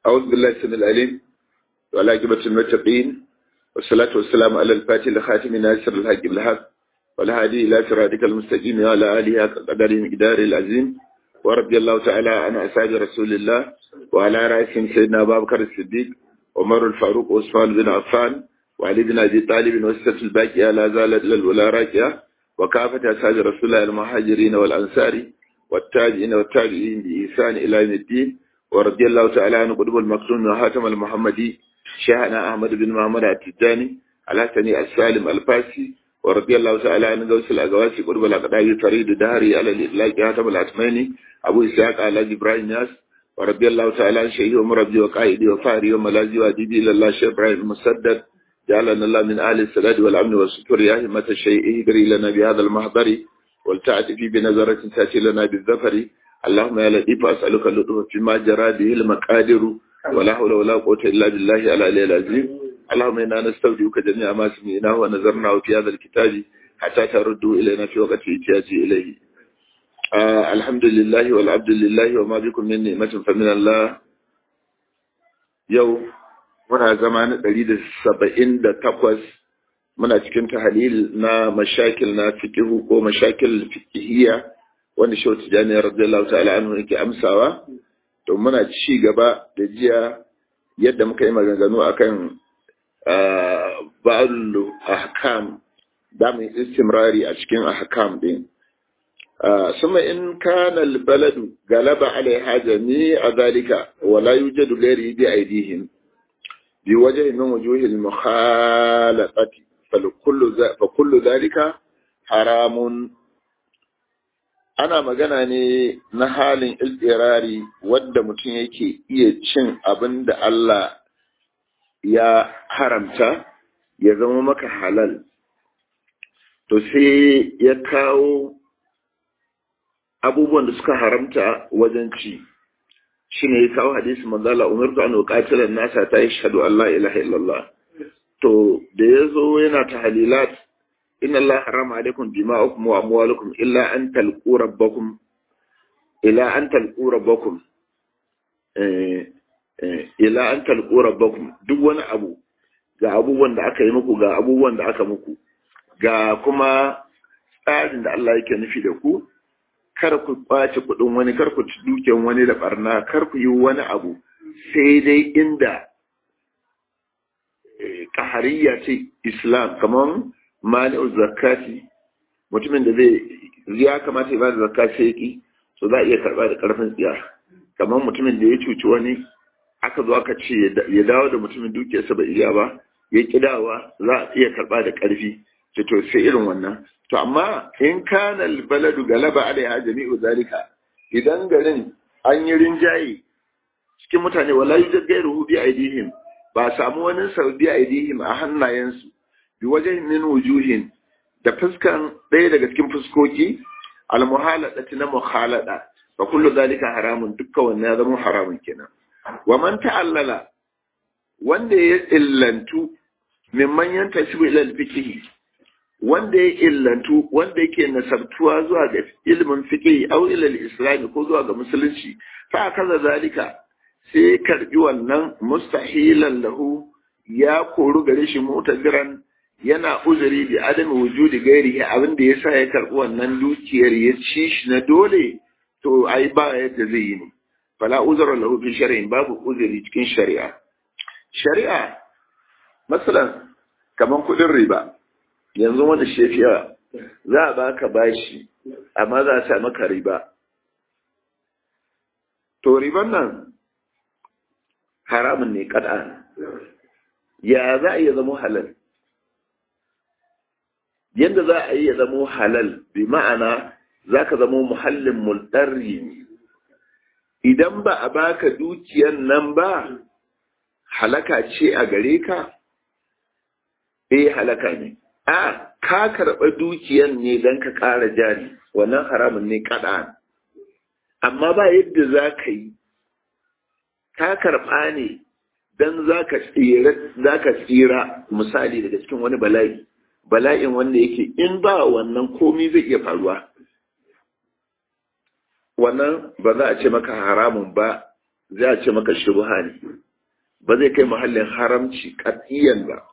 أعوذ بالله السميع العليم وعلى عاقبة المتقين والصلاة والسلام على الفاتح لخاتم ناصر الحق بالحق والهادي إلى صراطك المستقيم وعلى آله قدر مقدار العظيم ورضي الله تعالى عن أصحاب رسول الله وعلى رأسهم سيدنا أبا بكر الصديق عمر الفاروق وعثمان بن عفان وعلي بن أبي طالب وسط الباقية لا زالت للولا راكية وكافة أصحاب رسول الله المهاجرين والأنصار والتابعين والتابعين بإحسان إلى يوم الدين ورضي الله تعالى عن قطب المكتوم وحاتم المحمدي شيخنا أحمد بن محمد التجاني الحسني السالم الفاسي ورضي الله تعالى عن غوث الأغواسي قطب الأقداء فريد دهري على الإطلاق حاتم الأتماني أبو إسحاق على إبراهيم ناس ورضي الله تعالى عن شيخي ومربي وقائدي وفاري وملاذي وأديبي إلى الله شيخ إبراهيم المسدد جعلنا الله من أهل السداد والأمن والستر يا همة الشيء اهدري لنا بهذا المحضر والتعتفي بنظرة تأتي لنا بالظفر اللهم يا لطيف أسألك اللطف فيما جرى به المقادر ولا حول ولا قوة إلا بالله على العظيم اللهم إنا نستودعك جميع ما سمعناه ونظرناه في هذا الكتاب حتى تردوا إلينا في وقت احتياجي إليه آه الحمد لله والعبد لله وما بكم من نعمة فمن الله يوم muna zama na ɗari da saba'in da takwas muna cikin tahalil na mashakil na fikihu ko mashakil fikihiyya wanda shi wata jami'ar radiyallahu ta'ala anhu yake amsawa to muna ci gaba da jiya yadda muka yi maganganu akan ba'ul ahkam da mu istimrari a cikin ahkam din ثم إن كان البلد غلب عليها جميع ذلك ولا يوجد غيره بأيديهم بوجه من وجوه المخالفة فكل فكل ذلك حرام ana magana ne na halin iltirari wadda mutum yake iya cin abin da Allah ya haramta ya zama maka halal to sai ya kawo abubuwan da suka haramta wajen ci shi ne ya kawo hadisi manzala umartu an uqatilan nasa ta yi shahadu Allah ilaha illallah to da ya zo yana ta halilat inna Allah harama alaikum dima'ukum wa amwalukum illa an talqu rabbakum ila an talqu rabbakum eh ila an talqu rabbakum duk wani abu ga abubuwan da aka yi muku ga abubuwan da aka muku ga kuma tsarin da Allah yake nufi da ku kar ku kwace kuɗin wani kar ku ci dukiyan wani da barna kar ku yi wani abu sai dai inda kahariya ce islam kamar mani'ul zakati mutumin da zai ya kamata ya ba da zakka sai ki so za a iya karba da karfin tsiya kamar mutumin da ya cuci wani aka zo aka ce ya dawo da mutumin dukiyarsa ba iya ba ya kidawa za a iya karba da karfi to sai irin wannan to amma in kana baladu galaba alaiha jami'u zalika idan garin an yi rinjaye cikin mutane wala yujad ghayruhu bi aidihim ba samu wani sau bi aidihim a hannayensu bi wajen min wujuhin da fuskan ɗaya daga cikin fuskoki almuhaladati na muhalada fa kullu zalika haramun dukkan wannan ya zama haramun kenan wa man ta'allala wanda ya illantu mimman yantasibu ila al-fiqh wanda ya illantu wanda yake nasabtuwa zuwa ga ilimin fiqh aw ila al-islam ko zuwa ga musulunci fa kaza zalika sai karbi wannan mustahilan lahu ya koru gare shi mutaziran yana uzuri bi adam wujudi gairihi abin da yasa ya karbi wannan dukiyar ya ci shi na dole to ai ba yadda zai yi ne fala uzra lahu fi shar'in babu uzuri cikin shari'a shari'a masalan kaman kudin riba yanzu wani shefiya za a baka bashi amma za a sa maka riba to riban nan haramun ne kada ya za a iya zama halal yadda za a iya zama halal bi ma'ana za ka zama muhallin mulɗarri ne idan ba a baka dukiyan nan ba halaka ce a gare ka eh halaka ne a ka karɓa dukiyan ne don ka ƙara jari wannan haramun ne kaɗa amma ba yadda za ka yi ka karɓa ne don za ka tsira misali daga cikin wani bala'i bala'in wanda yake in ba wannan komi zai iya faruwa wannan ba za a ce maka haramun ba zai a ce maka shubha ne ba zai kai muhallin haramci katiyan ba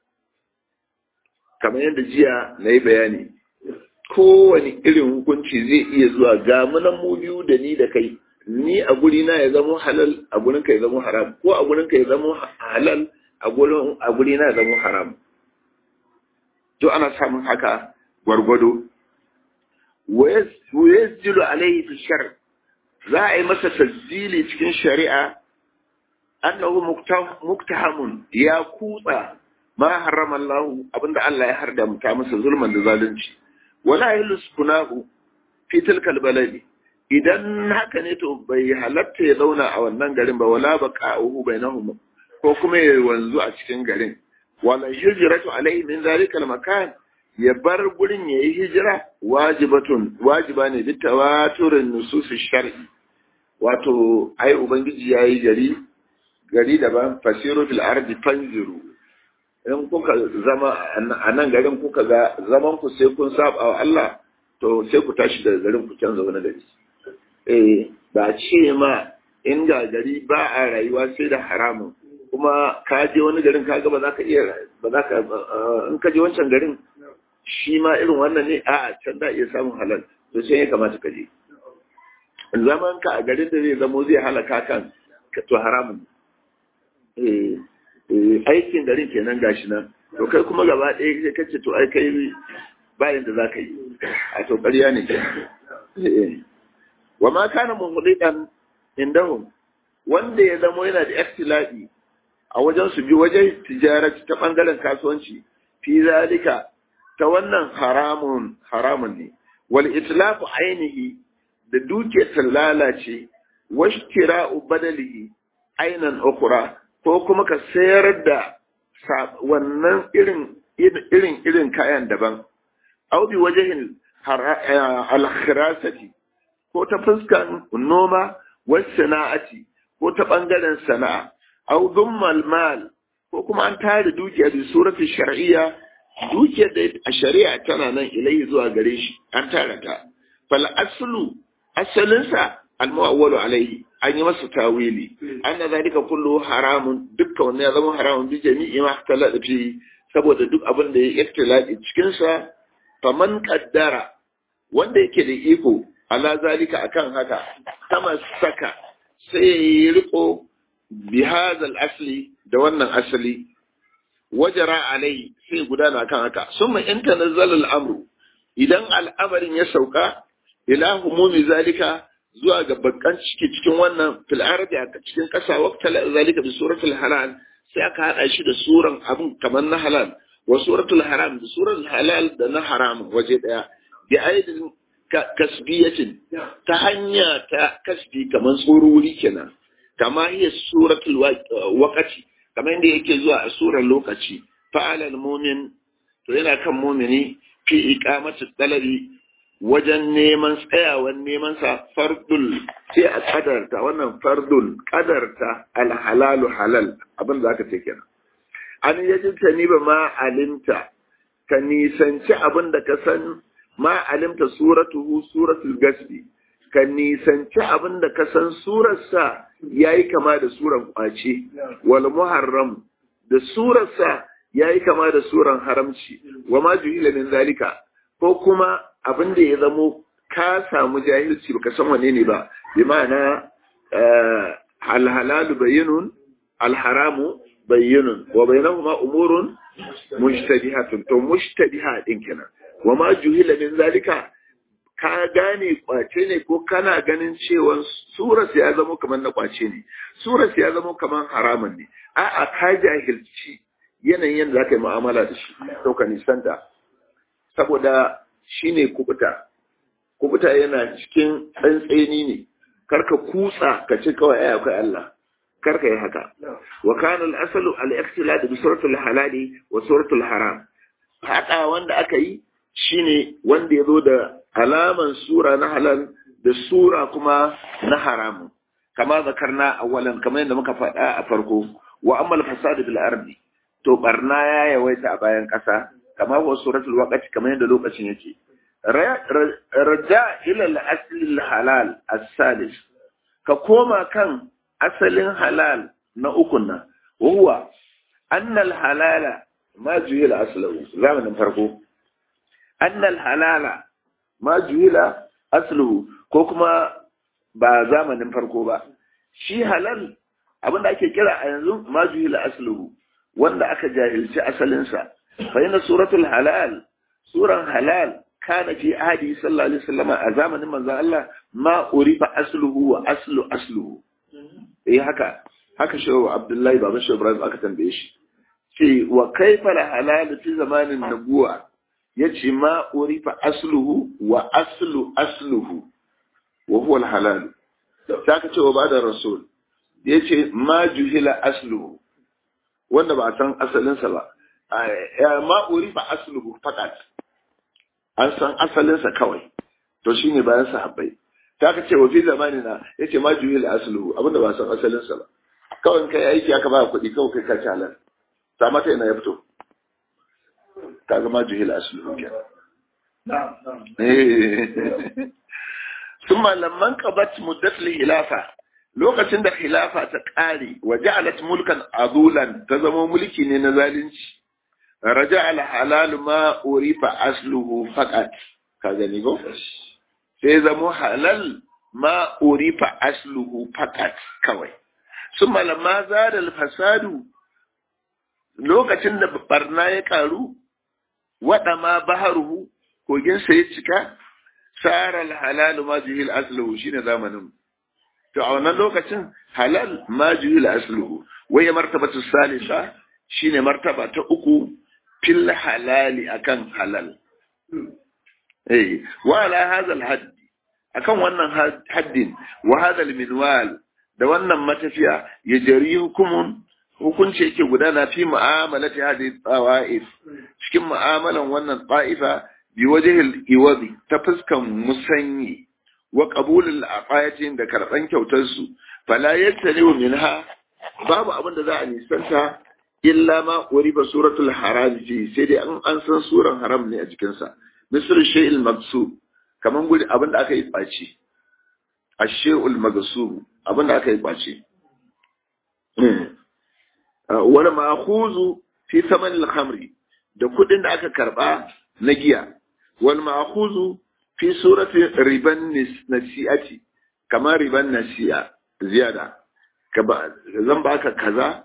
kamar yadda jiya na yi bayani kowane irin hukunci zai iya zuwa ga munan mu biyu da ni da kai ni a guri na ya zama halal a gurin ka ya zama haram ko a gurin ka ya zama halal a gurin a guri na ya zama haram to ana samun haka gwargwado wa yasjilu alaihi fi shar za a yi masa tasdili cikin shari'a annahu muktahamun ya kutsa ma harrama Allah abinda Allah ya harda muta masa zulman da zalunci wala yuskunahu fi tilkal baladi idan haka ne to bai halatta ya zauna a wannan garin ba wala baqa'uhu bainahum ko kuma ya wanzu a cikin garin wala hijratu alaihi min zalikal makan ya bar gurin yayi hijira wajibatun wajiba ne bi tawaturin nusus shar'i wato ai ubangiji yayi gari gari daban fasiru fil ardi fanziru in kuka zama a nan garin kuka ga zaman ku sai kun saba wa Allah to sai ku tashi daga garin ku canza wani gari eh ba ce ma in ga gari ba a rayuwa sai da haramun kuma ka je wani garin ka ga ba za ka iya ba za ka in ka je wancan garin shi ma irin wannan ne a can da iya samun halal to sai ya kamata ka je zaman ka a garin da zai zamo zai halaka kan to haramun eh aikin garin kenan gashi nan to kai kuma gaba ɗaya sai kace to ai kai bayan da zaka yi a to ƙarya ne wa ma kana muhlidan indahum wanda ya zamo yana da ikhtilafi a wajen su bi wajen tijarati ta bangaren kasuwanci fi zalika ta wannan haramun haramun ne wal itlafu ainihi da duke ta lalace washtira'u badalihi ainan ukhra ko kuma ka sayar da wannan irin irin irin kayan daban au bi wajahin al-khirasati ko ta fuskan noma was sana'ati ko ta bangaren sana'a au dummal mal ko kuma an tare dukiya bi surati shar'iyya dukiyar da a shari'a tana nan ilai zuwa gare shi an tara ta fal aslu asalinsa al-mu'awwalu alaihi an yi masa tawili anna zalika kullu haramun dukkan wannan ya zama haramun bi jami'i ma talada fi saboda duk abin da ya iftilati cikin sa faman qaddara wanda yake da iko ala zalika akan haka kama saka sai ya riko bi hadal asli da wannan asali wajara alai sai gudana kan haka summa in tanazzala al-amru idan al'amarin ya sauka ila humumi zalika zuwa ga bakkan ciki cikin wannan fil arabi a cikin kasa waqta zalika bi suratul halal sai aka hada shi da suran abin kamar na halal wa suratul haram da suratul halal da na haram waje daya bi aidin kasbiyatin ta hanya ta kasbi kamar tsoruri kenan kama hiya suratul waqati kamar yadda yake zuwa a surar lokaci fa'alal mu'min to yana kan mu'mini fi iqamati talabi wajen neman tsayawan neman sa fardul sai a kadarta wannan fardul kadarta alhalalu halal abin da aka ce kenan an yaji ta ni ba ma alimta ka nisanci abin da ka san ma alimta suratuhu suratul gasbi ka nisanci abin da ka san surarsa yayi kama da suran kwace wal muharram da surarsa yayi kama da suran haramci wa ma juhila min zalika ko kuma abin da ya zamo ka samu jahilci baka san wane ne ba bi ma'ana alhalalu bayyinun alharamu bayyinun wa bainahuma umurun mujtabihatun to mujtabiha din kenan wa ma juhila min zalika ka gane kwace ne ko kana ganin cewa suras ya zama kamar na kwace ne suras ya zama kamar haramun ne a'a ka jahilci yanayin yadda zaka yi mu'amala da shi to ka nisanta saboda shi ne kubuta kubuta yana cikin tsantseni ne karka kutsa ka ce kawai ai akwai Allah karka yi haka wa kana al-asalu al-ikhtilad bi suratul halali wa suratul haram hada wanda aka yi shine wanda ya zo da alaman sura na halal da sura kuma na haramu kama zakarna awalan kamar yadda muka faɗa a farko wa amma al-fasad bil ardi to barna ya yawaita a bayan ƙasa kama wa suratul waqti kamar yadda lokacin yake raja ila al-asl al-halal as-salis ka koma kan asalin halal na ukun nan huwa annal halala ma juhila aslahu zamanin farko annal halala ma juhila asluhu ko kuma ba zamanin farko ba shi halal abinda ake kira a yanzu ma juhila asluhu wanda aka jahilci asalinsa fa yana suratul halal suran halal kana fi ahadi sallallahu alaihi wasallam a zamanin manzon Allah ma urifa asluhu wa aslu asluhu eh haka haka shi Abdullahi baban shi Ibrahim aka tambaye shi ce wa kaifa halal fi zamanin nabuwa yace ma urifa asluhu wa aslu asluhu wa huwa al-halal ta ka ce wa bada rasul yace ma juhila asluhu wanda ba a san asalinsa ba ma urifa asluhu fakat an san asalinsa kawai to shine bayan sahabbai ta ka ce wa fi zamanina yace ma juhila asluhu abinda ba san asalinsa ba kawai kai aiki aka ba kuɗi kawai kai ka ci halal ta mata ina ya fito ka zama juhil asluhu kenan ثم لما انقضت مدة الخلافة lokacin da khilafa ta ƙare wa ja'alat mulkan adulan ta zama mulki ne na zalunci raja al halal ma urifa asluhu faqat ka gani go sai zama halal ma urifa asluhu faqat kawai summa lamma zada al fasadu lokacin da barna ya karu wada ma baharuhu kogin sa ya cika sara al halal ma juhil asluhu shine zamanin to a wannan lokacin halal ma juhil asluhu waya martabatu salisa shine martaba ta uku fil halali akan halal eh wa ala hadha al hadd akan wannan haddin wa hadha al minwal da wannan matafiya ya jari hukumun hukunci yake gudana fi mu'amalati hadhihi tawa'if cikin mu'amalan wannan ta'ifa bi wajhil iwadi ta fuskan musanyi wa qabulul aqayatin da karban kyautar su fala yattali minha babu abin da za a nisanta illa ma uriba suratul haram fi sai dai an an san suran haram ne a jikin sa misr shay'il magsub kaman gudi abin da aka yi baci ash-shay'ul magsub abin da aka yi baci wani ma'khuzu fi saman al-khamri da kudin da aka karba na giya wal ma'khuzu fi surati riban nasi'ati kamar riban nasi'a ziyada zan baka kaza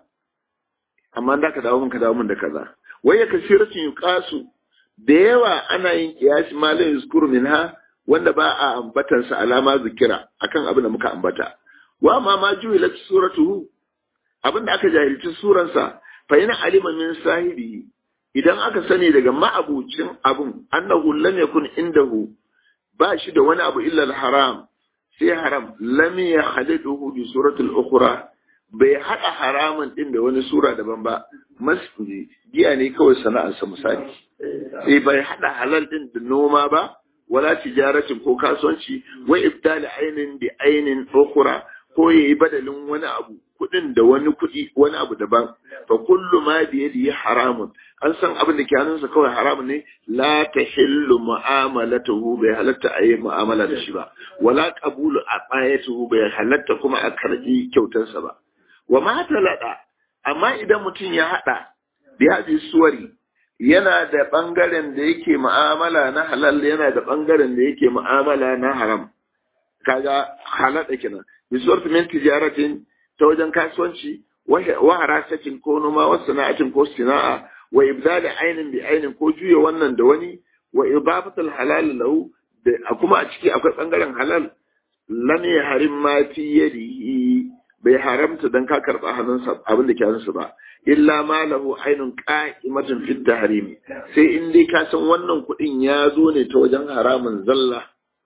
amma da ka dawo min ka dawo min da kaza wai ya kasiratin yuqasu da yawa ana yin kiyasi ma la yuzkuru minha wanda ba a ambatan sa alama zikira akan abin da muka ambata wa ma ma juhilat suratuhu abin da aka jahilci suransa fa yana alima min sahibi idan aka sani daga ma'abucin abun annahu lam yakun indahu ba shi da wani abu illa haram sai haram lam yakhaliduhu bi suratul ukhra bai hada haramun din da wani sura daban ba masjidi giya ne kawai sana'arsa misali sai bai hada halal din da noma ba wala tijaratin ko kasuwanci wa ibdal ainin bi ainin ukhra ko yayi badalin wani abu kudin da wani kudi wani abu daban fa kullu ma bi yadihi haramun an san abin da ke hannunsa kawai haramun ne la tahillu mu'amalatuhu bai halatta a yi mu'amala da shi ba wala qabulu aqayatuhu bai halatta kuma a karbi kyautarsa ba wa ma talada amma idan mutum ya hada bi hadi suwari yana da bangaren da yake mu'amala na halal yana da bangaren da yake mu'amala na haram kaga halada kenan bi suwarti min tijaratin ta wajen kasuwanci wa harasatin ko noma wa sana'atin ko sana'a wa ibdali ainin bi ainin ko juya wannan da wani wa idafatul halal lahu da kuma a ciki akwai bangaren halal lam yahrim ma fi yadihi bai haramta dan ka karba hannunsa abin da ke hannunsa ba illa ma lahu ainun qa'imatun fi tahrim sai in dai ka san wannan kuɗin ya zo ne ta wajen haramun zalla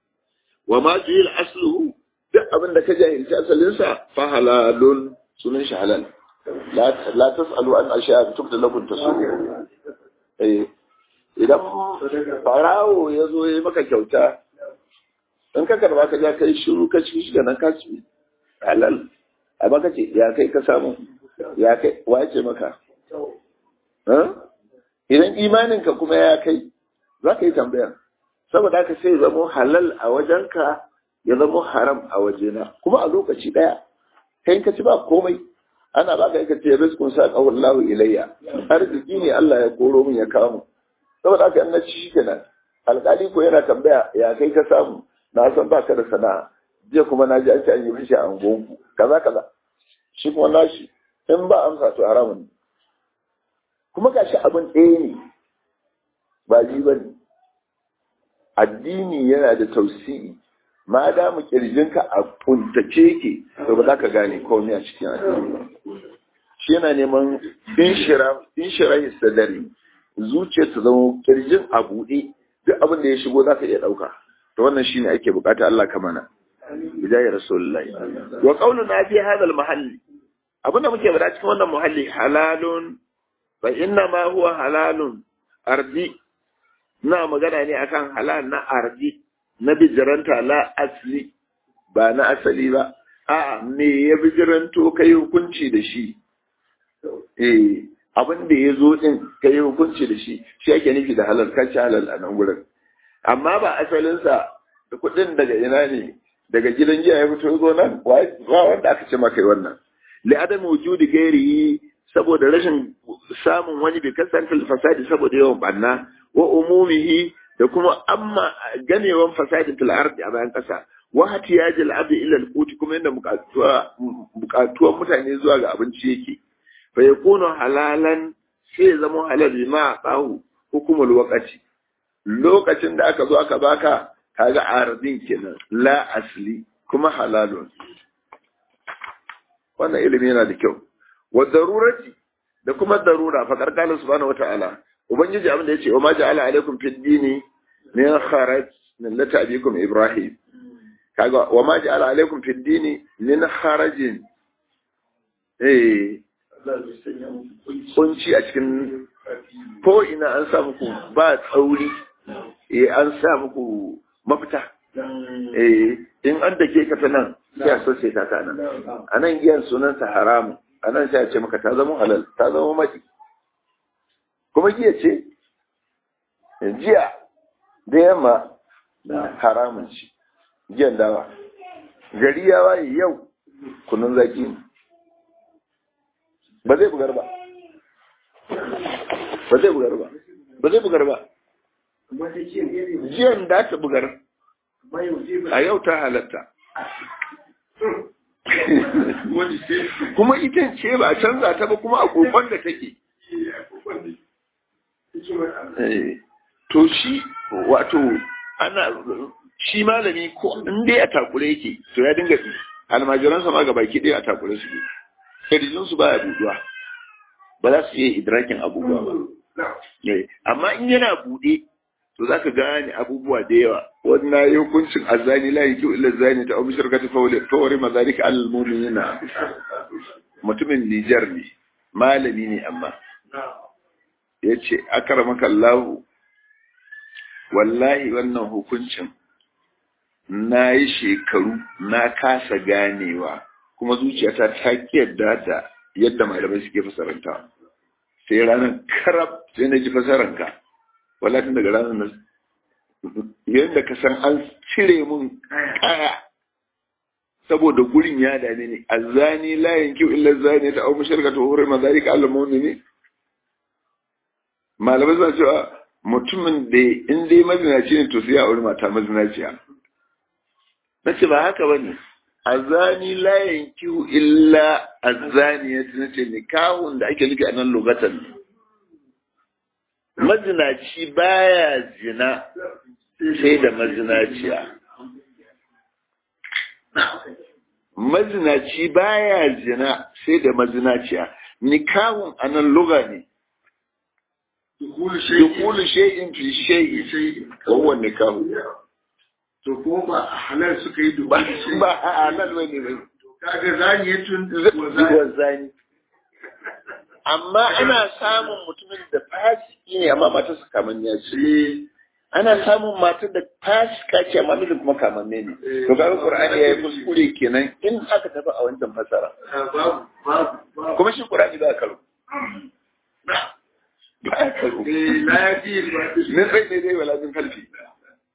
wa ma jil asluhu duk abin da ka jahilci asalinsa fa halalun sunan shi halal la tas'alu an ashiya tubda lakum tasu eh idan farawo ya zo ya maka kyauta in ka karba ka ja kai shiru ka ci shi nan ka ci halal amma ka ce ya kai ka samu ya kai wa ce maka idan imaninka kuma ya kai za ka yi tambaya saboda haka sai zama halal a wajenka ya zama haram a wajena kuma a lokaci ɗaya kai ka ci ba komai ana ba ka ce rizqun sa qawallahu ilayya arziki ne Allah ya koro min ya kawo mu saboda haka in na ci shikenan alƙali ko yana tambaya ya kai ka samu na san ba ka da sana'a jiya kuma na ji an ce an yi mishi a angonku kaza kaza shi kuma nashi in ba amsa to haramun ne kuma gashi abin ɗaya ne ba ji ba ne addini yana da tausi'i ma da mu kirjinka a kuntace ke to ba za ka gane komai a cikin addini ba shi yana neman inshira sadari zuciya ta zama kirjin a buɗe duk abin da ya shigo za ka iya ɗauka to wannan shine ake bukata Allah ka mana bidayar rasulullahi wa qauluna fi hadha al-mahalli abin da muke bada cikin wannan muhalli halalun fa inna ma huwa halalun ardi na magana ne akan halal na ardi na bijiranta la asli ba na asali ba a'a me ya bijiranto kai hukunci da shi eh abin da ya zo din kai hukunci da shi shi ake nufi da halal kaci halal a nan gurin amma ba asalinsa da kuɗin daga ina ne daga gidan jiya ya fito zo nan ba wanda aka ce maka wannan li adam wujudi gairihi saboda rashin samun wani bi kasantar fasadi saboda yawan banna wa umumihi da kuma amma ganewan fasadin fil ardi a bayan kasa wa hatiyaji al abdi ila al quti kuma inda bukatuwan mutane zuwa ga abinci yake fa yakunu halalan sai zama halal bima tsahu hukumul waqati lokacin da aka zo aka baka kaga ardin kenan la asli kuma halalun wannan ilimi yana da kyau wa darurati da kuma darura fa karkala subhanahu wataala ubangiji abin da yace wa ma ja'ala alaikum fid dini min kharaj min lati abikum ibrahim kaga wa ma ja'ala alaikum fid dini min kharajin eh kunci a cikin ko ina an sa muku ba tsauri eh an sa muku mafita eh in an dake ka ta nan sai a sosai ta ta nan a nan giyan sunansa haramu a nan sai a ce maka ta zama halal ta zama maki kuma giya ce jiya da yamma haramun ci giyan dawa gari ya waye yau kunun zaki ne ba zai bugar ba ba zai bugar ba ba zai bugar ba jiyan da ta bugar a yau ta halatta kuma ita ce ba canza ta ba kuma a kokon da take to shi wato ana shi malami ko in dai a takure yake to ya dinga almajiransa ma baki ɗaya a takure su kirjinsu ba ya buduwa ba za su iya idrakin abubuwa ba amma in yana buɗe to za ka gane abubuwa da yawa wannan yi hukuncin azani la yake illa zani ta abu shirka ta fawari mazalika alal mu'minina mutumin Nijar ne malami ne amma ya ce akaramaka Allah wallahi wannan hukuncin na yi shekaru na kasa ganewa kuma zuciyata ta yadda da yadda malamai suke fasaranta sai ranar karab sai na ji fasaranka wala tun daga ranar nan yadda ka san an cire mun kaya saboda gurin ya dame ni azani la yankiu illa zani ta au musharka ta hore ma zalika al mu'mini malamai suna cewa mutumin da in dai mazinaci ne to sai ya aure mata mazinaciya nace ba haka bane azani la yankiu illa azani ya nace nikahun da ake nufi a nan lugatan mazinaci baya zina sai da mazinaciya mazinaci baya zina sai da mazinaciya nikahun a nan luga ne dukulu shay'in fi shay'in kowa nikahu to ko ba a halal suka yi duba ba a halal bane bai kaga zani ya tun zuwa zani amma ana samun mutumin da fasiki ne amma matarsa kamanniya ce ana samun matar da fasika ce amma mijin kuma kamanne ne to kaga qur'ani yayi kuskure kenan in aka tafi a wancan fasara babu babu kuma shi qur'ani ba karo ba karo eh la yaji ba min bai ne dai wala min kalfi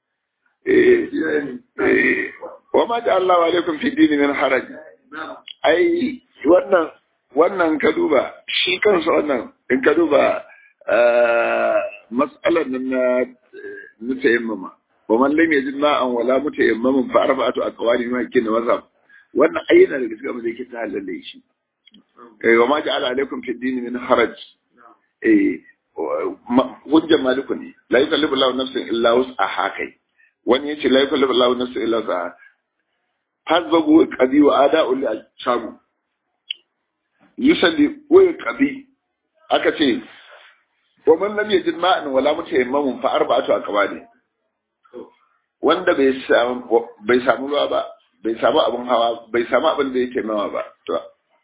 eh eh wa ma ja'alna alaikum fi dini min haraj ai ai wannan wannan ka duba shi kansa wannan in ka duba mas'alar nan na na tayammama wa man lam yajid ma'an wala mutayammamin fa arba'atu aqwali ma kin mazhab wannan ayyana da gaskiya ba zai kita halalle shi eh wa ma ja'ala alaikum fi din min haraj eh hujjar maliku ne la yukallifu Allahu nafsan illa wus'aha kai wani yace la yukallifu Allahu nafsan illa wus'aha hazbagu qadi wa ada'u li al-shabu yusalli wa qadi aka ce wa man lam yajid ma'an wala mutayammamun fa arba'atu aqwali wanda bai samu bai samu ruwa ba bai samu abin hawa bai samu abin da yake mawa ba to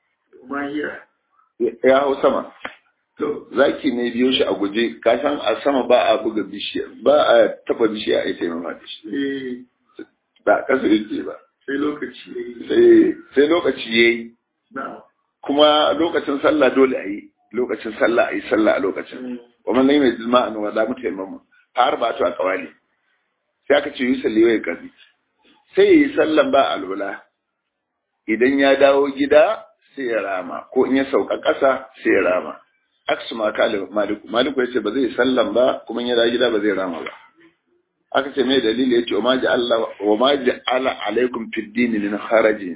ya hau sama zaki ne biyo shi a guje ka san a sama ba a buga bishiya ba a taba bishiya a ita mama da shi ba kasa yake ba sai lokaci sai sai lokaci yayi kuma lokacin sallah dole a yi lokacin sallah a yi sallah a lokacin wa man lam yajid ma'an wa la mutayammam har ba to a kawali sai aka ce yusalli wa kazi sai yi sallan ba alwala idan ya dawo gida sai ya rama ko in ya sauka ƙasa sai ya rama aksu ma kale maliku maliku yace ba zai sallan ba kuma in ya dawo gida ba zai rama ba aka ce mai dalili yace wa ma ja'ala wa ma ja'ala alaikum fid din min harajin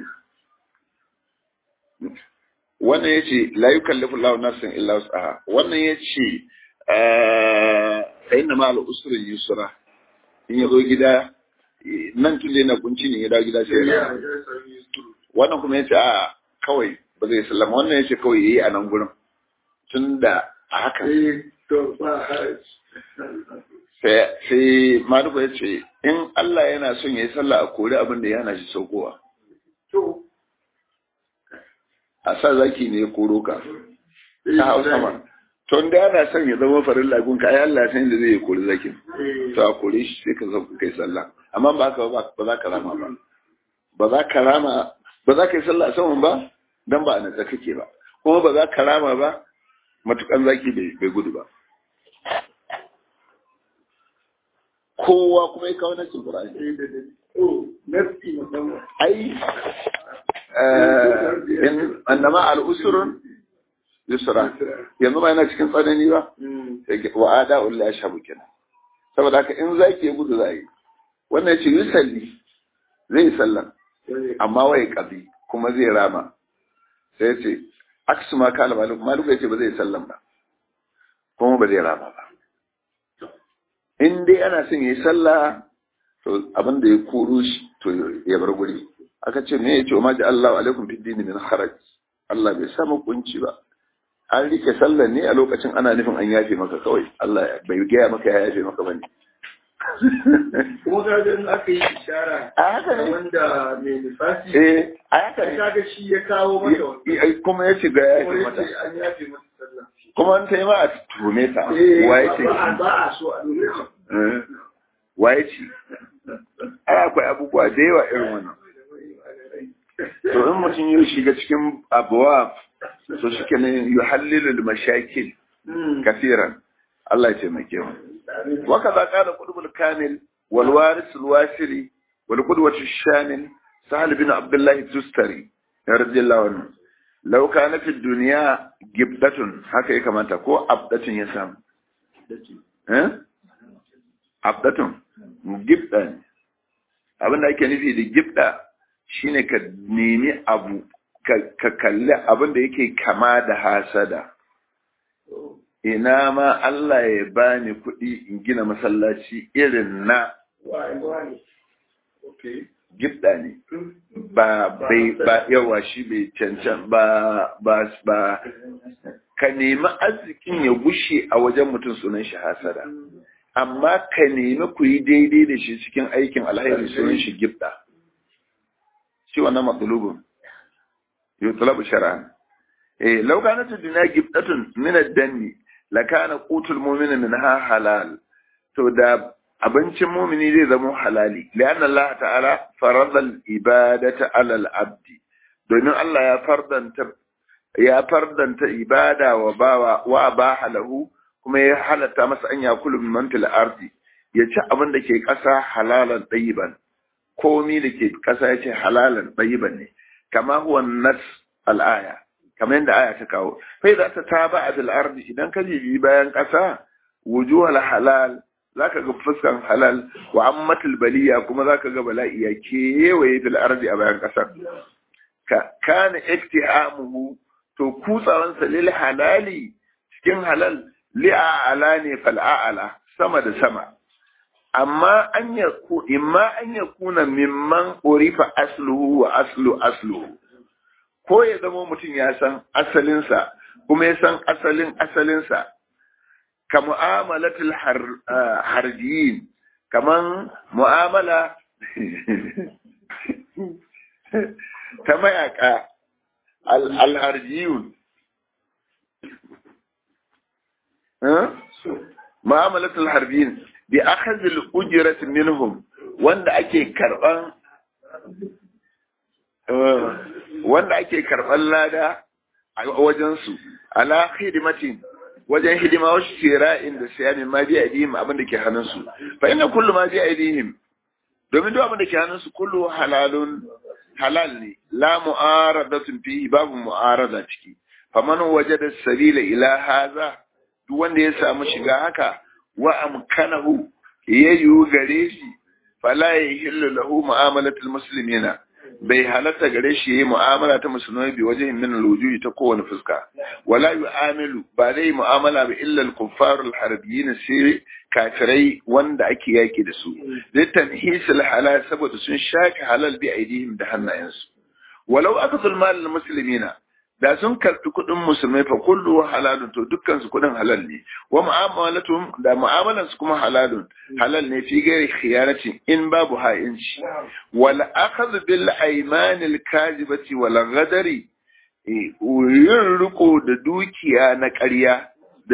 wannan yace la yukallifu Allahu nafsan illa wus'aha wannan yace fa inna ma'al usri yusra in ya zo gida nan tun na kunci ne ya dawo gida sai ya wannan kuma ya ce a kawai ba zai sallama wannan ya ce kawai ya yi a nan gurin tun da a haka sai maluku ya ce in Allah yana son ya yi sallah a kori abin da ya hana shi saukowa a sa zaki ne ya koro ka ta hau sama to da yana son ya zama farin lagun ka ai Allah san da zai kori zakin to a kore shi sai ka zo kai sallah amma ba ka ba za ka rama ba ba za ka rama ba za ka yi sallah a saman ba dan ba a natsa kake ba kuma ba za ka rama ba matukan zaki bai gudu ba kowa kuma ya kawo nasin Qur'ani ai in annama al-usrun yusra yanzu ba yana cikin tsanani ba wa ada ulla ya shabu kenan saboda haka in zaki ya gudu zai wannan yace yusalli zai sallan amma wai qabi kuma zai rama sai yace aksu ma kala malik malik yace ba zai sallan ba kuma ba zai rama ba in dai ana son yayi sallah to abin da ya koro shi to ya bar guri aka ce me yace ma ja Allahu alaikum fid din min haraj Allah bai sa kunci ba an rike sallar ne a lokacin ana nufin an yafe maka kawai Allah bai gaya maka ya yafe maka bane kuma ga in aka yi ishara a haka ne wanda mai nifasi eh a haka ne kaga shi ya kawo mata wannan kuma ya ce ga ya yafe kuma mata yace an yafe mata sallah kuma an tayi ma a tume ta Eh, waye ce ba a- ba a so a dole Eh, waye ce ai akwai abubuwa da yawa irin wannan to in mutum ya shiga cikin abuwa so shi ke nan yuhallilul mashakil كثيرا الله يتمكن وكذا قال قطب الكامل والوارث الواسري والقدوة الشامل سهل بن عبد الله التستري رضي الله عنه لو كان في الدنيا جبدة هكذا كما تقول عبدة يسام ها عبدة جبدة abin da ake nufi da gibda shine ka nemi abu ka kalli abin da yake kama da hasada ina ma Allah ya bani kuɗi in gina masallaci irin na Why, why? Okay. gibda ne ba bai ba yawa shi bai cancan ba ba ba ka nemi arzikin ya gushe a wajen mutum sunan shi hasada amma ka nemi ku yi daidai da shi cikin aikin alhairi sunan shi gibda shi wannan matsalubin yutlabu shar'an eh law kanat ad-dunya gibdatun min ad-danni lakana qutul mu'mini minha halal to da abincin mumini zai zama halali lianna Allah ta'ala farada al-ibadata 'ala al-abd domin Allah ya fardanta ya fardanta ibada wa bawa wa baha lahu kuma ya halatta masa an yakulu min mantil ardi ya ci abin da ke ƙasa halalan ɗayiban komi da ke ƙasa ya ce halalan ɗayiban ne kama huwa nas al'aya kamar yadda aya ta kawo fai za ta taba a ardi idan ka bibi bayan ƙasa wujuhal halal zaka ga fuskan halal wa ammatul baliya kuma zaka ga bala'i ya kewaye bil ardi a bayan ƙasar ka kana iktihamuhu to kutsawansa lil halali cikin halal li'a'ala ne fal'a'ala sama da sama amma an ya ku imma an ya kuna mimman urifa asluhu wa aslu asluhu ko ya zama mutum ya san asalinsa kuma ya san asalin asalinsa ka mu'amalatul harjiyin kaman mu'amala ta mayaka al-harjiyun mu'amalatul harbiyin bi akhadhil ujrat minhum wanda ake karban wanda ake karban lada a wajen su ala khidmatin wajen hidima wa shira'in da siyamin ma bi aidihim abin da ke hannun su fa inna kullu ma bi aidihim domin duk abin da ke hannun su kullu halalun halal ne la mu'aradatun fihi babu mu'arada ciki faman wajada sabila ila hadha duk wanda ya samu shiga haka wa amkanahu ya yiwu gare shi fala ya hillu lahu mu'amalatul muslimina bai halatta gare shi yayi mu'amala ta musulmai bi wajen min alwujuhi ta kowane fuska wala yu'amilu ba zai mu'amala bi illa al-kuffar al-harbiyyin sai kafirai wanda ake yaki da su zai tanhisul halal saboda sun shaki halal bi aidihim da hannayensu walau akazul mal al-muslimina da sun karɓi kuɗin musulmai fa kullu halalun to dukkan su kuɗin halal ne wa mu'amalatum da mu'amalan su kuma halalun halal ne fi gairi khiyarati in babu ha'inci wal akhadh bil aymanil kazibati wal ghadari yin riko da dukiya na ƙarya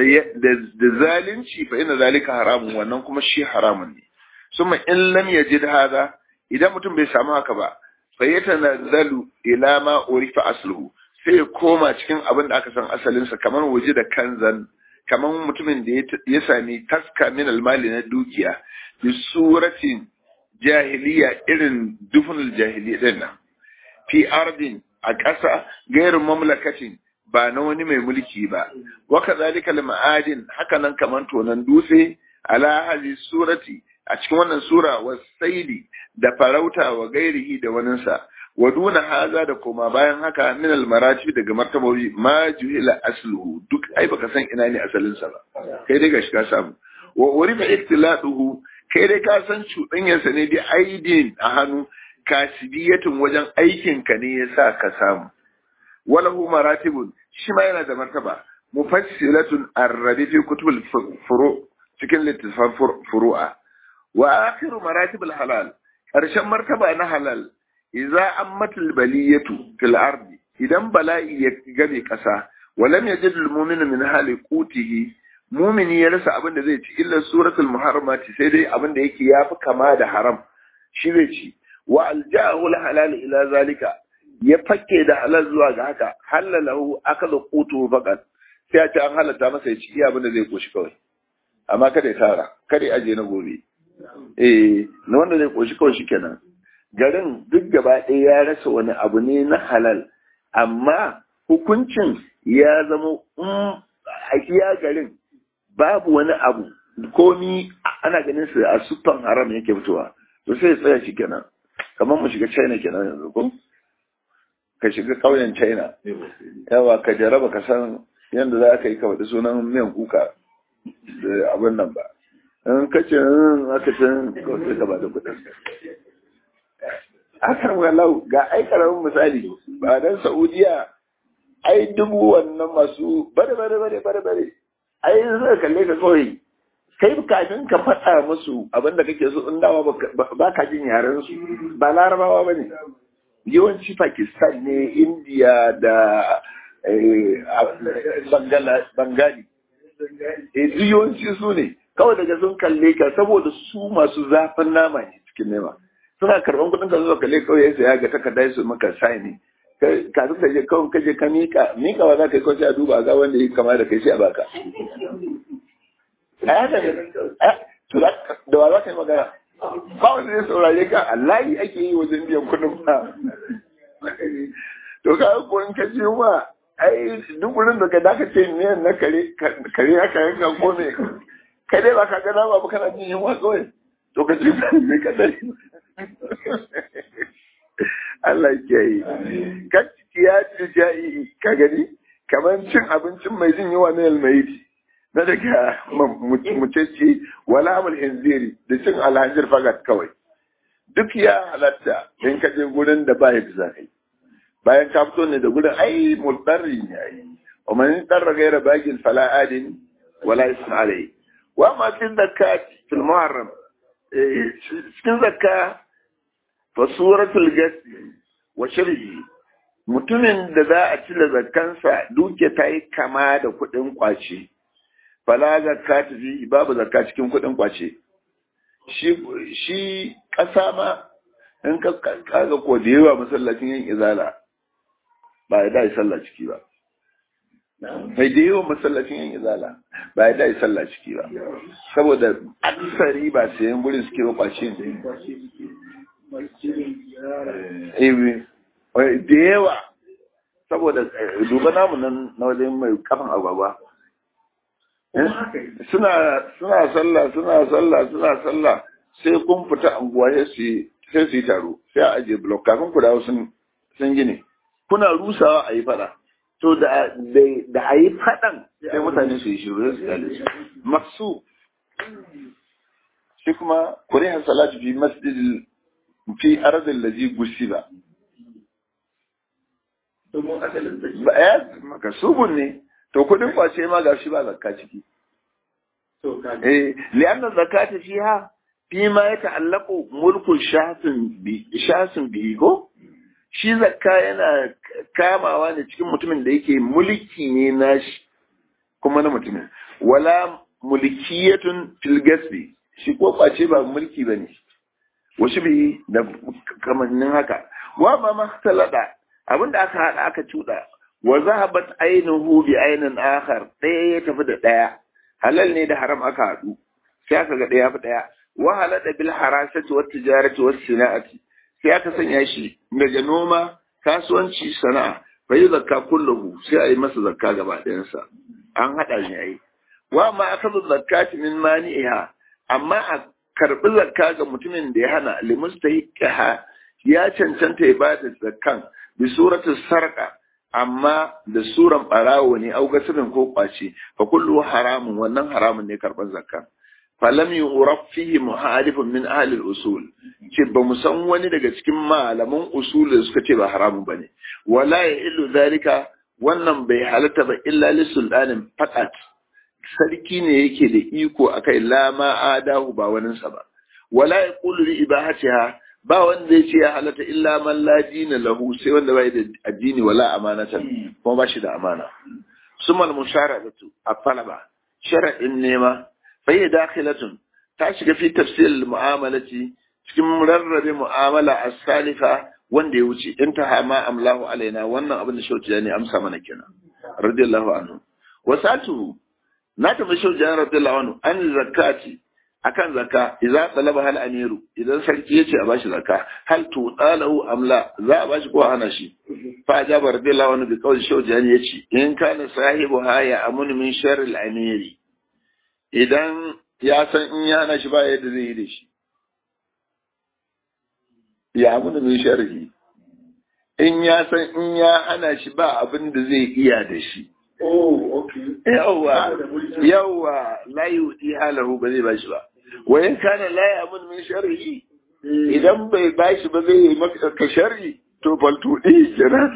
da zalunci fa ina zalika haramun wannan kuma shi haramun ne summa in lam yajid hada idan mutum bai samu haka ba fa yatanazzalu ila ma urifa asluhu sai ya koma cikin abin da aka san asalinsa kamar waje da kanzan kamar mutumin da ya sami taska min almali na dukiya bi suratin jahiliya irin dufunul jahiliya din nan fi ardin a ƙasa gairin mamlakatin ba na wani mai mulki ba wa kadhalika al-ma'adin haka nan kamar tonan dutse ala hali surati a cikin wannan sura wasaili da farauta wa gairihi da waninsa wa duna haza da koma bayan haka min almarati daga martabobi ma juhila asluhu duk ai baka san ina ne asalin sa ba kai dai gashi ka samu wa urifa iktiladuhu kai dai ka san cuɗanyar sa ne bi aidin a hannu kasibiyatun wajen aikin ka ne yasa ka samu walahu maratibun shi ma yana da martaba mufassilatun arrabi fi kutubul furu cikin littafan furu'a wa akhiru maratibul halal karshen martaba na halal idza ammatul baliyatu fil ardi idan bala'i ya game kasa walam yajid al mu'minu min hali qutihi mu'mini ya rasa abin da zai ci illa suratul muharramati sai dai abin da yake yafi kama da haram shi zai ci wa alja'ahu al halal ila zalika ya fakke da halal zuwa ga haka halalahu akala qutu faqat sai a ce an halatta masa ya ci iya abin da zai koshi kawai amma kada ya tara kada ya aje na gobe eh na wanda zai koshi kawai shikenan garin duk gaba ɗaya ya rasa wani abu ne na halal amma hukuncin ya zama a iya garin babu wani abu komi ana ganin su a sufan haram yake fitowa to sai tsaya shi kenan kamar mu shiga china kenan yanzu ko ka shiga ƙauyen china yawa ka jaraba ka san yadda za ka yi ka faɗi sunan miyan kuka da abin nan ba in ka ce aka ce kawai ka ba da kuɗin akan walau ga ai karamin misali ba dan Saudiya ai dubu wannan masu bare bare bare bare bare ai zai kalle ka kawai kai kafin ka faɗa musu abin da kake so in dawa ba ka jin yaren su ba larabawa ba ne yawanci pakistan ne india da bangali e yawanci su ne kawai daga sun kalle ka saboda su masu zafin nama ne cikin nema suna karban kudin ka zuwa kalle kawai ya saya ga takarda su maka sai ne kafin ka je kawai ka je ka mika mika wa za ka yi kawai a duba ga wanda ya kama da kai sai a baka a haka ne da wa za ka yi magana ba wanda zai saurare ka Allah ake yi wajen biyan kudin ba to ka ko in ka ji wa ai duk wurin da ka daka ce ne na kare kare haka yanka ko me kai dai ba ka ga nama ba kana jin yunwa kawai to ka ji me ka dai Allah ya yi ka ya ci ja'i ka gani kamar cin abincin mai jin yunwa ne almaiti na daga mucece wala amul hinziri da cin alhajir fagat kawai duk ya halatta in ka je gurin da ba ya da kai bayan ka fito ne da gurin ai mulɗarri ne ai wa man darra gaira bagin fala adin wala isma alai wa ma fi zakat fil muharram cikin zakka fa suratul gasi wa shirhi mutumin da za a cire zakkansa duke ta yi kama da kuɗin kwace fala zakka ta fi babu zakka cikin kuɗin kwace shi ƙasa ma in ka kaga ko da yawa masallacin yin izala ba ya dai sallah ciki ba mai da yawa masallacin yin izala ba ya dai sallah ciki ba saboda aksari ba sayan gurin suke ba kwace da yawa saboda duba namu nan na wajen mai kafin agwagwa suna suna sallah suna sallah suna sallah sai kun fita anguwa sai su sai su yi taro sai a ajiye blok kafin ku dawo sun sun gine kuna rusawa a yi fada to da da a yi fadan sai mutane su yi shiru su kale su maksu shi kuma kurihan salatu fi masjidil fi arzil ladhi gusiba domin asalin da ba ya makasubun ne to kudin kwace ma ga shi ba zakka ciki to ka eh li'anna zakata fiha fi ma yata'allaqu mulku shasin bi shasin bi ko shi zakka yana kamawa ne cikin mutumin da yake mulki ne nashi kuma na mutumin wala mulkiyatun fil gasbi shi ko kwace ba mulki bane wasu bi da kamannin haka wa ma mahtalada abinda aka hada aka cuda wa zahabat ainihu bi ainin akhar ɗaya ya tafi da ɗaya halal ne da haram aka haɗu sai aka ga ɗaya fi ɗaya wa halada bil harasati wat tijarati was sana'ati sai aka sanya shi daga noma kasuwanci sana'a fa yi zakka kullahu sai a yi masa zakka gaba ɗayansa an haɗa shi yayi wa ma akazu zakati min mani'iha amma a karɓi zakka ga mutumin da ya hana limustahiqaha ya cancanta ya bada zakkan bi suratul sarqa amma da suran barawo ne au gasirin ko kwace fa kullu haramun wannan haramun ne karban zakka falam yuraf fihi muhalifun min ahli al-usul ce ba mu san wani daga cikin malaman usul da suka ce ba haramun bane wala ya illu zalika wannan bai halatta ba illa li sultanin faqat sarki ne yake da iko akai la ma adahu ba waninsa ba wala yaqulu li ibahatiha ba wanda ya ce ya halatta illa man la dina lahu sai wanda bai da addini wala amanatan kuma ba shi da amana sumal musharadatu at-talaba shar'in nema fa hiya dakhilatun ta shiga fi tafsir al-mu'amalati cikin rarrabe mu'amala as-salifa wanda ya wuce intaha ma amlahu alaina wannan abin da shauki ne amsa mana kenan radiyallahu anhu wasatu na tafi shauki radiyallahu anhu an zakati akan zakka idza talaba hal amiru idan sarki yace a bashi zakka hal tu dalahu amla za a bashi ko hana shi fa ajaba radiyallahu anhu bi qawli shawjani yace in kana sahibu haya amun min sharri al amiri idan ya san in ya hana shi ba yadda zai yi da shi ya amun min sharri in ya san in ya hana shi ba abin da zai iya da shi oh okay yawwa yawwa la yudi halahu ba zai bashi ba wa in kana la yamun min sharri idan bai bashi ba zai yi maka ka sharri to baltu di kenan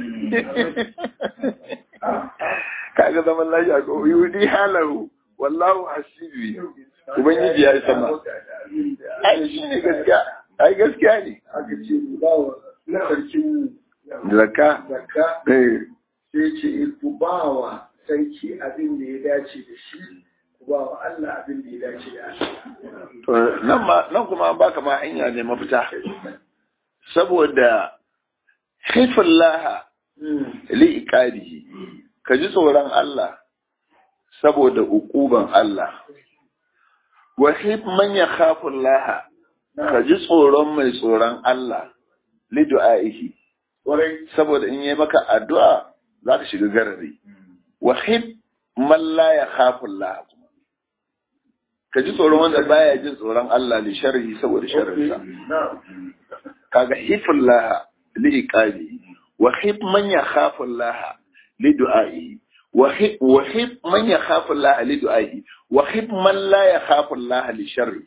kaga zaman lafiya ko yudi halahu wallahu hasibi ubangiji ya yi sama ai shi ne gaskiya ai gaskiya ne aka ce ba wa na sarkin zakka zakka eh sai ce ku ba wa sarki abin da ya dace da shi ku ba wa Allah abin da ya dace da Allah to nan ma nan kuma an baka ma hanya ne mafita saboda haifallaha li iqadihi ka ji tsoron Allah saboda ukuban Allah wa hif man yakhafu Allah ka ji tsoron mai tsoron Allah li du'aihi saboda in yi maka addu'a za ka shiga garari wa hib man la ya khafu Allah ka ji tsoron wanda baya jin tsoron Allah li sharri saboda sharrinsa kaga hifullah li iqabi wa hib man ya khafu Allah li du'ai wa hib wa hib man ya khafu Allah li du'ai wa hib man la ya khafu Allah li sharri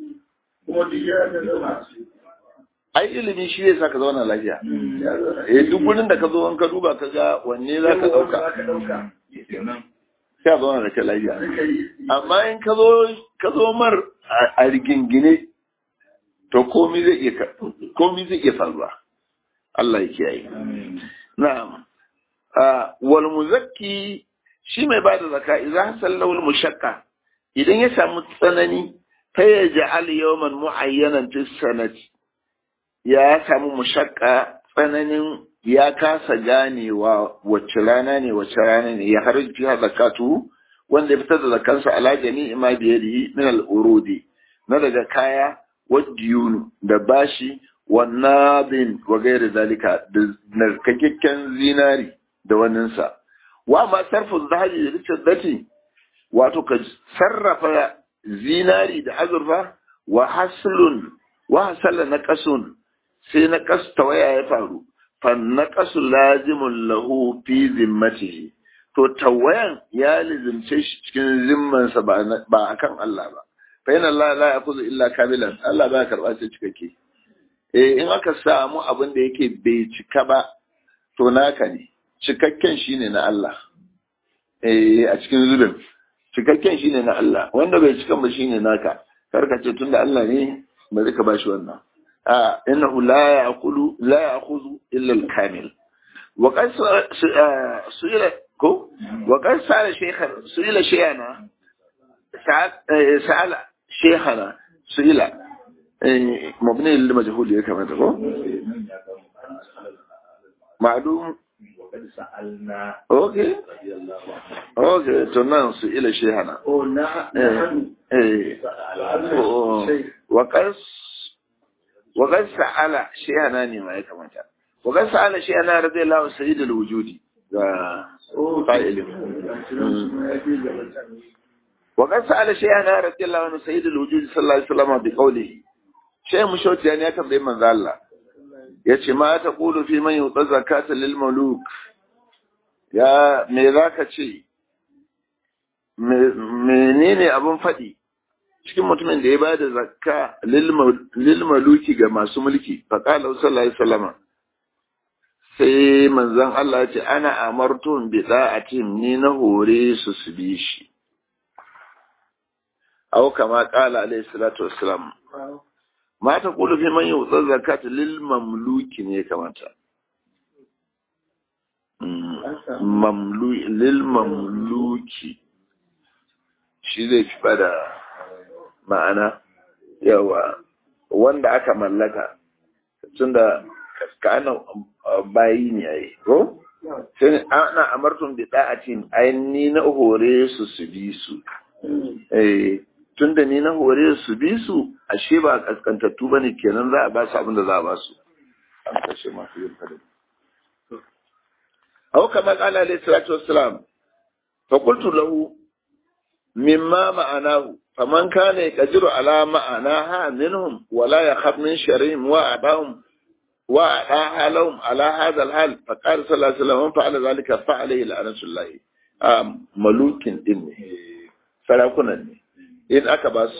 ai ilimi shi zai saka zauna lafiya eh duk gurin da ka zo ka duba ka ga wanne za ka dauka sai a zauna da ke lafiya amma in ka zo ka zo mar a rigingine to komi zai iya komi zai iya faruwa Allah ya kiyaye na'am wal muzakki shi mai bada zakka idan sallahu al mushaqqa idan ya samu tsanani fa yaj'al yawman mu'ayyanan fi sanati ya samu mushaqqa tsananin ya kasa ganewa wacce rana ne wacce rana ne ya harji fiha zakatu wanda ya fitar da zakansa ala jami'i ma biyadihi min al-urudi na daga kaya wadiyunu da bashi wa nabin wa gairi zalika da narkakakken zinari da waninsa wa ma sarfu zahabi da riccin wato ka sarrafa zinari da azurfa wa haslun wa hasala na kasun sai na kas tawaya ya faru fannaqasu lazimun lahu fi zimmatihi to tawayan ya lizimce shi cikin zimmansa ba ba akan Allah ba fa yana Allah la yakuzu illa kamilan Allah ba karba sai cikakke eh in aka samu abin da yake bai cika ba to naka ne cikakken shine na Allah eh a cikin zubin cikakken shine na Allah wanda bai cika ba shine naka karka ce tunda Allah ne bari ka bashi wannan إنه لا يأكل لا يأخذ إلا الكامل وقد سئل كو وقد سأل شيخ سئل شيخنا سأل شيخنا سئل مبني للمجهول يا كما تقول معلوم وقد سألنا اوكي اوكي تنان سئل شيخنا وقد وقد سأل شيئنا ne ma ya kamata وقد سأل شيئنا رضي الله عنه سيد الوجود قائل وقد سأل شيئنا رضي الله عنه سيد الوجود صلى الله عليه وسلم بقوله شيء مشوتي يعني يكن دائما ذا الله yace ma ta kulu fi man yuta zakata lil muluk ya me zaka ce menene abun faɗi cikin mutumin da ya ba da zakka lil maluki ga masu mulki faƙalar sallallahu alaihi wasallam sai manzon Allah ya ce ana amartun bi da'atin ni na hore su su bi shi aw kama qala alaihi salatu wassalam ma ta qulu fi man yu'ta zakata lil mamluki ne kamata mamlu lil mamluki shi zai fi bada ma'ana yawa wanda aka mallaka tunda ka ana bayi ne yayi ko sai ana amartun bi da'atin ai ni na hore su su bi su eh tunda ni na hore su bi su ashe ba kaskantattu bane kenan za a ba su abin da za a ba su an kashe masu yin fadin aw kama qala alayhi salatu wassalam fa qultu lahu mimma ma'anahu فمن كان يقدر على معناها منهم ولا يخاف من شرهم وأعطاهم وأعطاها لهم على هذا الحال فقال صلى الله عليه وسلم من فعل ذلك فعليه لعنة الله ملوك إني سلاكنا إن أكباس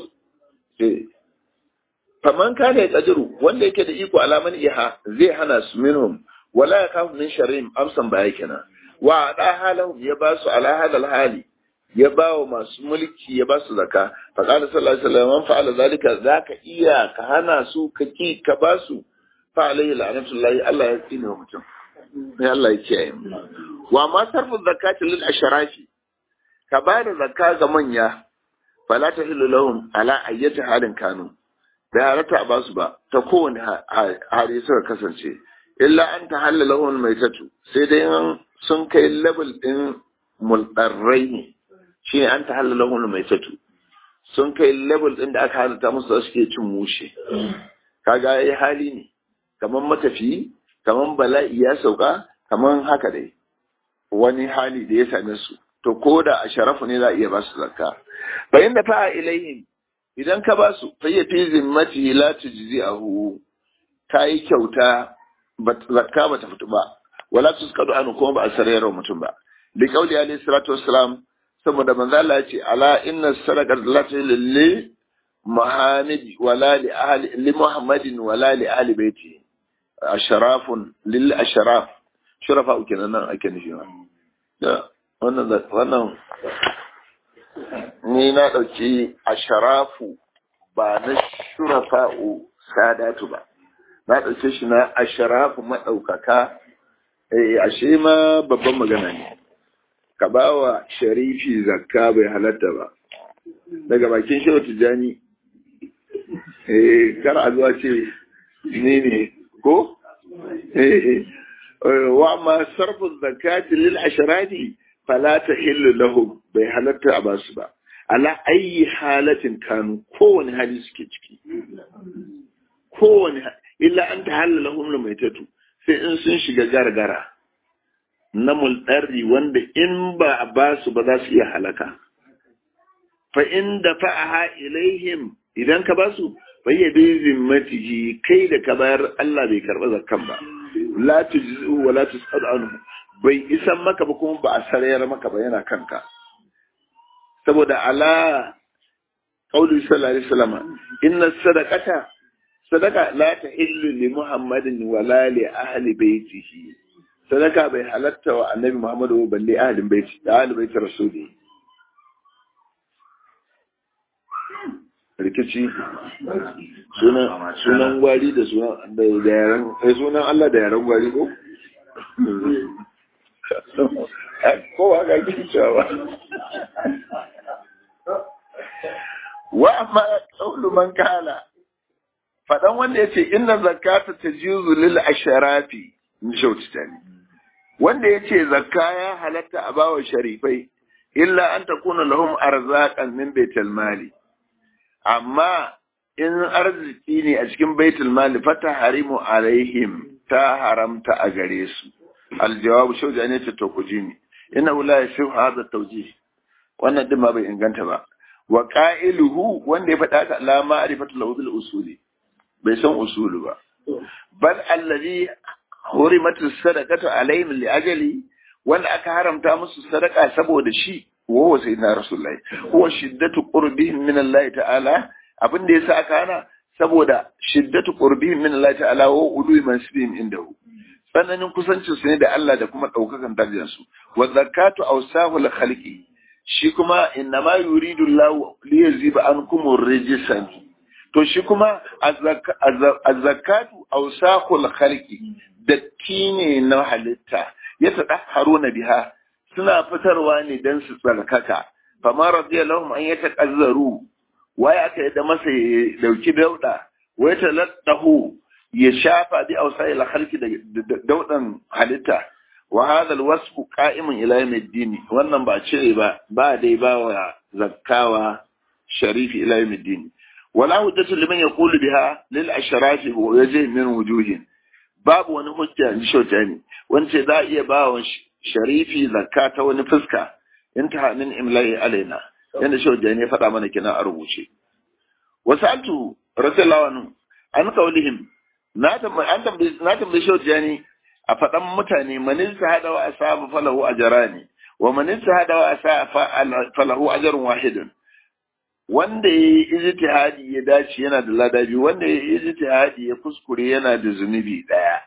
فمن كان يقدر wanda yake da iko alaman iha zai hana su minhum wala yakhafu min sharrihim amsan baya kenan wa ada halahum ya basu ala hadal hali ya ba wa masu mulki ya ba su zaka fa qala sallallahu alaihi wasallam man fa'ala zalika zaka iya ka hana su ka ki ka ba su fa alaihi la'natullahi Allah ya tsine wa mutum sai Allah ya kiyaye mu wa ma sarfu zakati lil ashrafi ka ba da zakka ga manya fala tahillu lahum ala ayyati halin kanu bai halatta a basu ba ta kowane hali suka kasance illa an ta halala lahum maitatu sai dai sun kai level din mulɗarrai ne shi ne an ta halala lahum maitatu sun kai level din da aka halatta musu da suke cin mushe kaga yayi hali ne kamar matafiyi kaman bala'i ya sauka kaman haka dai wani hali da ya same su to ko da a sharafu ne za a iya ba su zakka bayan da fa'a ilaihim idan ka ba su fa ya fi zimmati la tujzi'ahu ta yi kyauta zakka ba ta fito ba wala tuskadu anu kuma ba a sarayar mutum ba li qauli alayhi salatu wassalam saboda manzo Allah ya ce ala inna sadaqata la lil muhammad wala li ahli li muhammadin wala li ahli baiti asharafun lil asharaf shurafa kenan nan ake nufi da wannan wannan ni na dauki asharafu ba na shurafa'u sadatu ba na ɗauke shi na asharafu maɗaukaka eh ashe ma babban magana ne ka ba wa sharifi zakka bai halatta ba daga bakin shehu tijjani eh kar a zuwa ce ni ne ko eh wa ma sarfu zakati lil asharati fala tahillu lahum bai halatta a basu ba ala ayi halatin kanu kowane hali suke ciki kowane illa an ta halala humna mai tatu sai in sun shiga gargara na mulɗarri wanda in ba a ba su ba za su iya halaka fa in da fa'aha ilaihim idan ka ba su bayya bi zimmatihi kai da ka bayar Allah bai karɓa zakkan ba la tujzu wa la tusad anhu bai isan maka ba kuma ba a sarayar maka ba yana kanka saboda ala qauli sallallahu alaihi wasallam inna sadaqata sadaka la ta illu li muhammadin wala li ahli baitihi sadaka bai halatta wa annabi muhammadu balle ahlin baiti da ahli baiti rasuli rikici sunan sunan gwari da sunan da yaran sai sunan Allah da yaran gwari ko ko haka kike cewa wa amma qawlu man kala faɗan wanda ya ce inna zakata ta juzu lil asharafi in shaututa ne wanda ya ce zakka ya halatta a bawa sharifai illa an ta kuna lahum arzaqan min baitul mali amma in arziki ne a cikin baitul mali fata harimu alaihim ta haramta a gare su aljawabu shauja ne ta tokuji ne ina wula ya shi hada tauji wannan din ma bai inganta ba wa qa'iluhu wanda ya faɗa ta la ma'rifatu lahu bil usuli bai san usulu ba bal allazi hurimatu sadaqatu alaihim li ajali wanda aka haramta musu sadaka saboda shi wa sayyidina rasulullahi huwa shiddatu qurbihim min Allah ta'ala abin da yasa aka hana saboda shiddatu qurbihim min Allah ta'ala wa ulu mansibihim indahu tsananin kusancin su ne da Allah da kuma daukakan darajar su wa zakatu awsahul khalqi shi kuma innama yuridu Allah li yaziba ankum rijsan to shi kuma azzakatu awsaqul khalqi datti ne na halitta ya tadahharuna biha suna fitarwa ne dan su tsarkaka fama radiyallahu an yatakazzaru waye aka yadda masa ya dauki dauda wai taladdahu ya shafa bi awsaqil khalqi da daudan halitta wa hadha alwasf qa'imun ila yawmiddin wannan ba cire ba ba dai ba wa zakkawa sharifi ila yawmiddin ولا حجة لمن يقول بها للأشراف ويجه من وجوه باب wani hujja in shauta ne wance za a iya ba wa sharifi zakka ta wani fuska in ta hannun imla'i alaina yadda shauta ne faɗa mana kina a rubuce wasu altu rasulallah wani an kaulihim na tambayi shauta ne a faɗan mutane manista haɗa wa asa falahu ajarani wa manista haɗa wa asa falahu ajarun wahidun wanda ya yi ijtihadi ya dace yana da lada biyu wanda ya yi ijtihadi ya kuskure yana da zunubi daya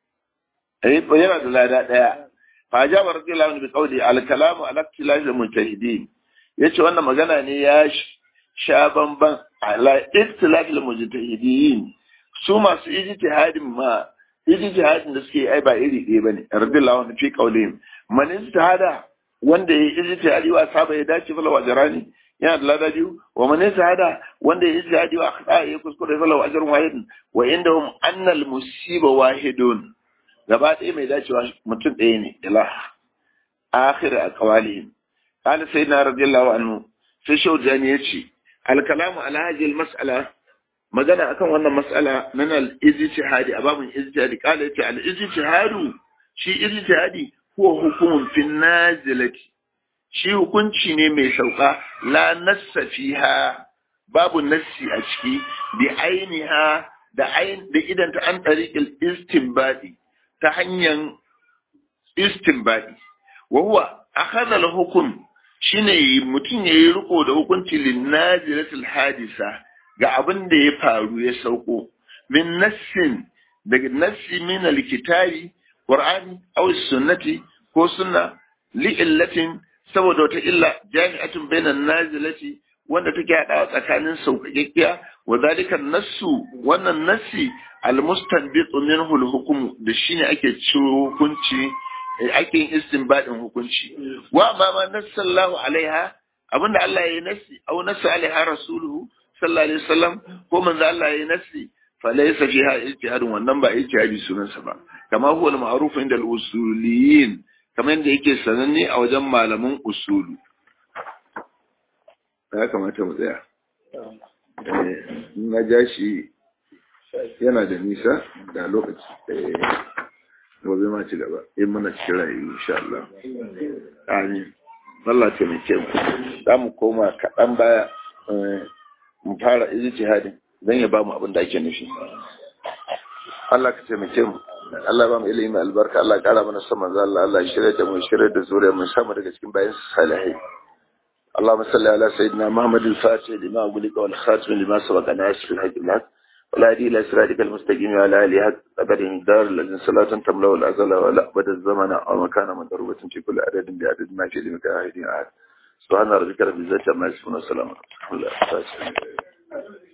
yana da lada daya fa ja wa radiyallahu anhu bi qawli al kalamu ala ikhtilaf al mujtahidin yace wannan magana ne ya sha bamban ala ikhtilaf al mujtahidin su masu ijtihadin ma ijtihadin da suke ai ba iri ɗaya bane radiyallahu anhu fi qawlihim man ijtihada wanda ya yi ijtihadi wa saba ya dace fala wajrani yana da lada biyu wa man yashhada wanda ya shahadi wa akhta ya kuskure falahu ajrun wahidun wa indahum anna al musiba wahidun gaba ɗaya mai dacewa mutum ɗaya ne ila akhir aqwalihim qala sayyidina radiyallahu anhu sai shaujani yace al kalamu ala hadhihi al mas'ala magana akan wannan mas'ala nan al-ijtihadi a babin ijtihadi kala yace al-ijtihadu shi ijtihadi huwa hukumun fin nazilati shi hukunci ne mai sauka la nassa fiha babu nassi a ciki bi ainiha da ain da idan ta an tariqil istinbadi ta hanyar istinbadi wa huwa akhadha al-hukm shine mutum yayi riko da hukunci lin nazilatil hadisa ga abin da ya faru ya sauko min nassin daga nassi min al-kitabi qur'ani aw sunnati ko sunna li illatin saboda wata illa jami'atun bainan nazilati wanda take hadawa tsakanin sauƙaƙƙiya wa zalika nassu wannan nassi al-mustanbit minhu al-hukm da shine ake ciro hukunci ake yin istinbadin hukunci wa amma ma nassallahu alaiha abinda Allah ya yi nassi aw nassa alaiha rasuluhu sallallahu alaihi wasallam ko manzo Allah ya yi nassi falaysa fiha ijtihadun wannan ba ijtihadi sunansa ba kama huwa al-ma'ruf inda al-usuliyin kamar yadda yake sananne a wajen malaman usulu ya kamata mu tsaya na ja shi yana da nisa da lokaci gobe ma ci gaba in muna cikin rayu insha Allah amin Allah ce mai kyau za mu koma kaɗan baya mu fara ijtihadin dan ya ba mu abin da ake nufi Allah ka taimake mu Allah ba mu ilimi albarka Allah kara mana san manzo Allah Allah shirya da mu shirya da zuriya mu samu daga cikin bayan salihai اللهم صل على سيدنا محمد الفاتح لما أغلق والخاتم لما سبق ناصر الحق الحق والهدي إلى صراطك المستقيم وعلى آله حق قدر الدار الذي صلاة تملأ الأزل ولا أبد الزمن أو مكان مضروبة في كل عدد بعدد ما في لمك أحد سبحان ربك رب العزة عما يصفون وسلام على المرسلين